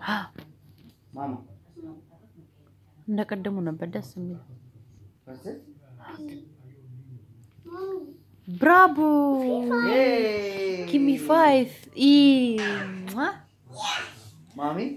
Mama. እንደ ቀደሙ ነበር ደስ የሚል። What's it? ብራቮ Yay! ጊሚ ፋይቭ ኢ Mommy?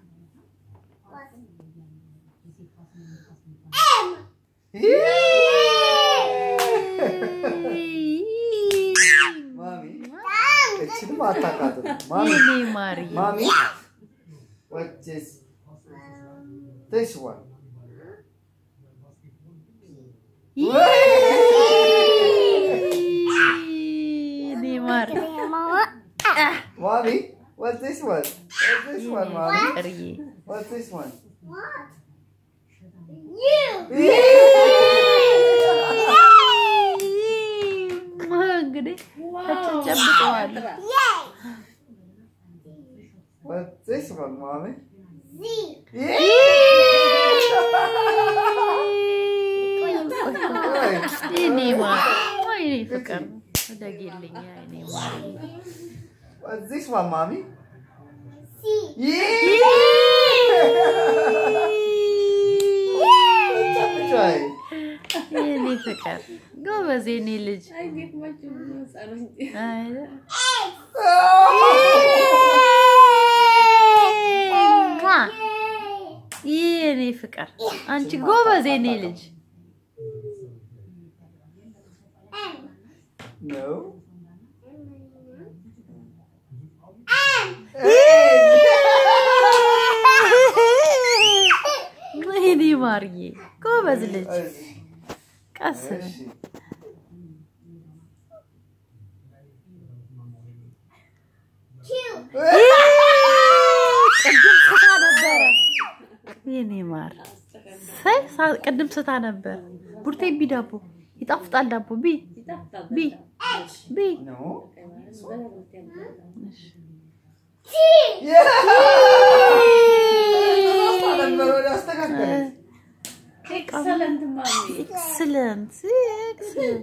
Mommy? እችንም አታውቃትም። Mommy? የኔ ማሪ Mommy? What is this one? የኔ ማሪ Mommy? What's this one? What's this one, Mommy? ፍቅርዬ What's this one? እንግዲህ ተጨብጠዋል። What's this one, Mommy? የኔ ማሪ ወይኔ ፍቅር ወደጌልኛ የኔ ማሪ What's this one, Mommy? Try. የኔ ፍቅር ጎበዝ የኔ ልጅ አይደል? ሟ! የኔ ፍቅር አንቺ ጎበዝ የኔ ልጅ No. የኔ ማርዬ ጎበዝ ልጅ ቀስ በል። ቅድም ስታ ነበረ የኔ ማር ሳይ ሳ- ቅድም ስታ ነበር። ቡርቴ ቢ ዳቦ ይጣፍጣል ዳቦ ቢ ቢ ቢ No. ነበር ወደ አስተካከለች። ኤክሰለንት ማሚ ኤክስለንት ኤክስለንት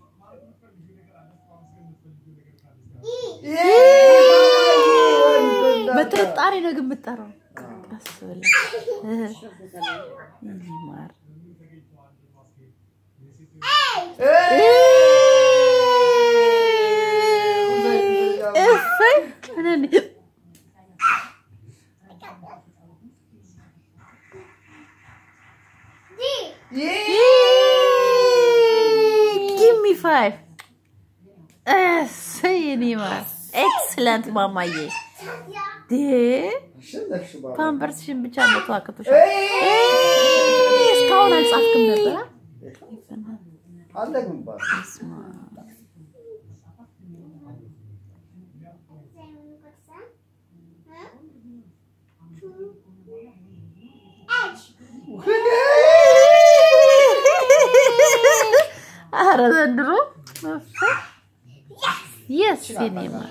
በጥርጣሬ ነው ግን የምጠራው። ቀስ ብለህ የኔ ማር እሰይ እኔ ጊቭ ሚ ፋይቭ እሰይ የኔ ማር ኤክስለንት ማማዬ ዴ አሸነፍሽ ባባ። ፓምፐርስሽን ብቻ መቶ አቅቶሻል። እስካሁን አልጻፍክም ነበር? አለግም ባባ። በስመ አብ። ኧረ ዘንድሮ የስ የኔ ማር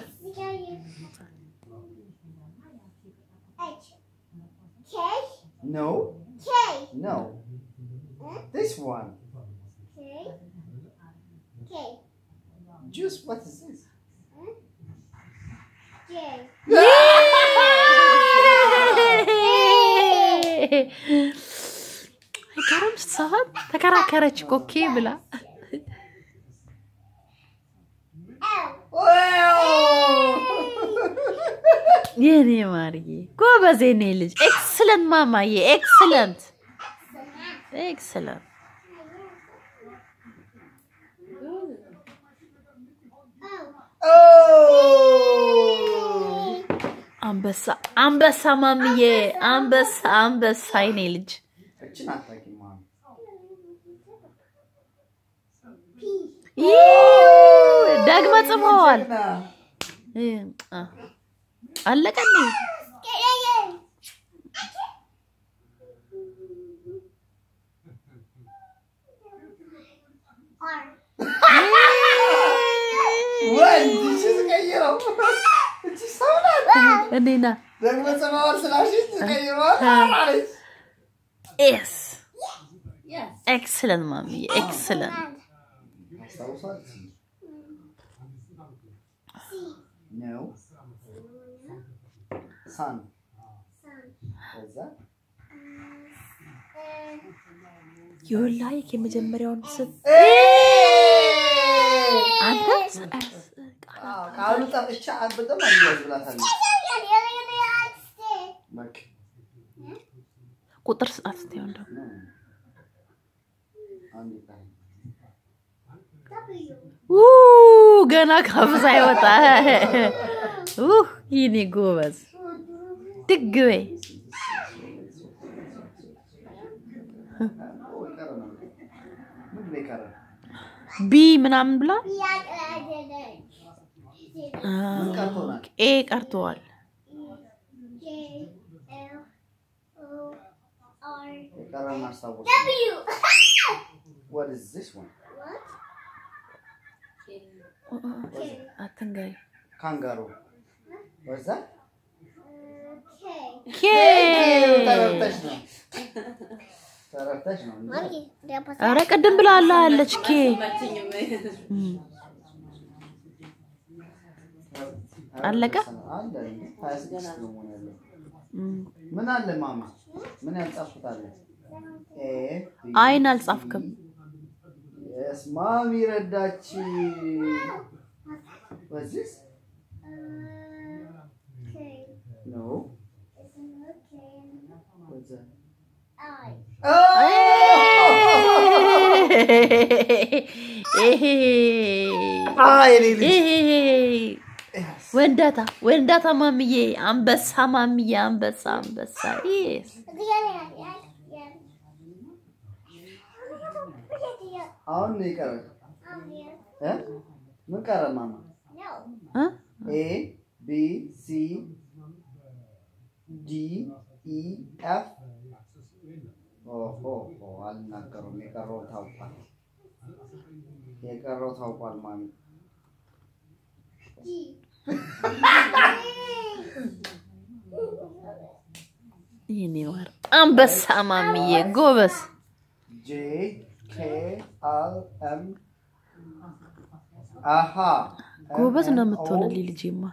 No. No. This one. Juice. What is this? አይገርም ሰዓት ተከራከረች እኮ ኬ ብላ የኔ ማርዬ ጎበዝ የኔ ልጅ ኤክስለንት ማማዬ ኤክስለንት ኤክስለንት Oh! አንበሳ አንበሳ ማምዬ አንበሳ አንበሳ የኔ ልጅ እችን አታውቂም ማሚ። ይህ ደግመ ጽፈዋል ጀግና። እ፣ አ፣ አለቀኒ ወንድ እቺ ስቀይረው እቺ ሰው ናት። እኔና ደግሞ ጽፈዋል ስላልሽኝ ስቀይረዋል አለች። ኤስ ኤክስለንት ማምዬ ኤክስለንት አስታውሳለች? No. Sun. ከዛ የወላሂ የመጀመሪያውን ስም አንተ አዎ፣ ቃሉ ጠፍቻ በጣም አያዝ ብላታለች። በቃ ቁጥር ስጣት እስቲ አሁን ደግሞ አንድ ይቀራል። ኡ ገና ካፍ ሳይወጣ ኡ ይኔ ጎበዝ ድግ በይ ኦ፣ የቀረ ነው። ምንድን ነው የቀረ? ቢ ምናምን ብላ ምን ቀርቶናል? ኤ ቀርተዋል። የቀረውን አስታውስ። What is this one? አትንገሪ ካንጋሩ ወዛ ኬ ተረድተሽ ነው ተረድተሽ ነው እንጂ ኧረ ቅድም ብላላ አለች ኬ መችኝም እም፣ አለቀ? አለ እንዴ? ሀያ ስድስት ነው መሆን ያለው። እም። ምን አለ ማማ? ምን ያልጻፍኩት አለ? ኤ ቢ አይን አልጻፍክም። የስ ማሚ ረዳች። ወዚስ ኖ ወዛ ይሄ አይ የኔ ልጅ ይሄ ወንዳታ ወንዳታ ማምዬ አንበሳ ማምዬ አንበሳ አንበሳ ይስ አሁን ነው የቀረ እ ምን ቀረ ማማ? እ? ኤ ቢ ሲ ዲ ኢ ኤፍ ኦሆ አልናገሩም። የቀረው ታውቋል። የቀረው ታውቋል ማሚ። ይሄኔ ማር አንበሳ ማምዬ ጎበዝ ጄ ኬ አል ኤም አሃ ጎበዝ ነው የምትሆንልኝ ልጄማ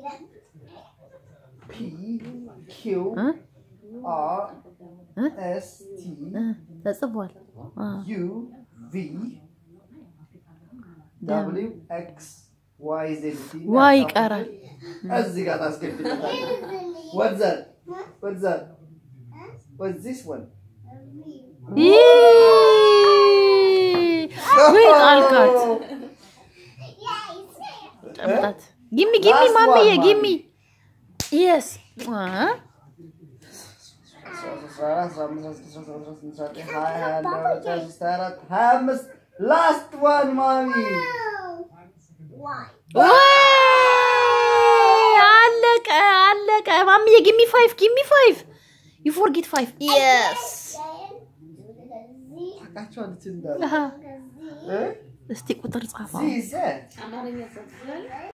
ፒ ኪው እ? አር እ? ኤስ ቲ እ፣ ተጽፏል አ፣ ዩ ቪ ደብሊው ኤክስ ዋይ ዜድ ቲ ዋይ ይቀራል እዚህ ጋር ታስገድልታለህ። What's that? What's that? What's this one? ይ! ውይ ጣልካት ጨምጣት ጊሚ ጊሚ Last ማምዬ one, ጊሚ mommy. የስ ላስት ዋን ማሚ አለቀ አለቀ ማምዬ ጊሚ ፋይቭ ጊሚ ፋይቭ ዩ ፎርጌት ፋይቭ የስ ታውቃቸዋለች እንዳለ አሃ። እ? እስቲ ቁጥር ጻፋ ዚዘ አማርኛ ጽፏል።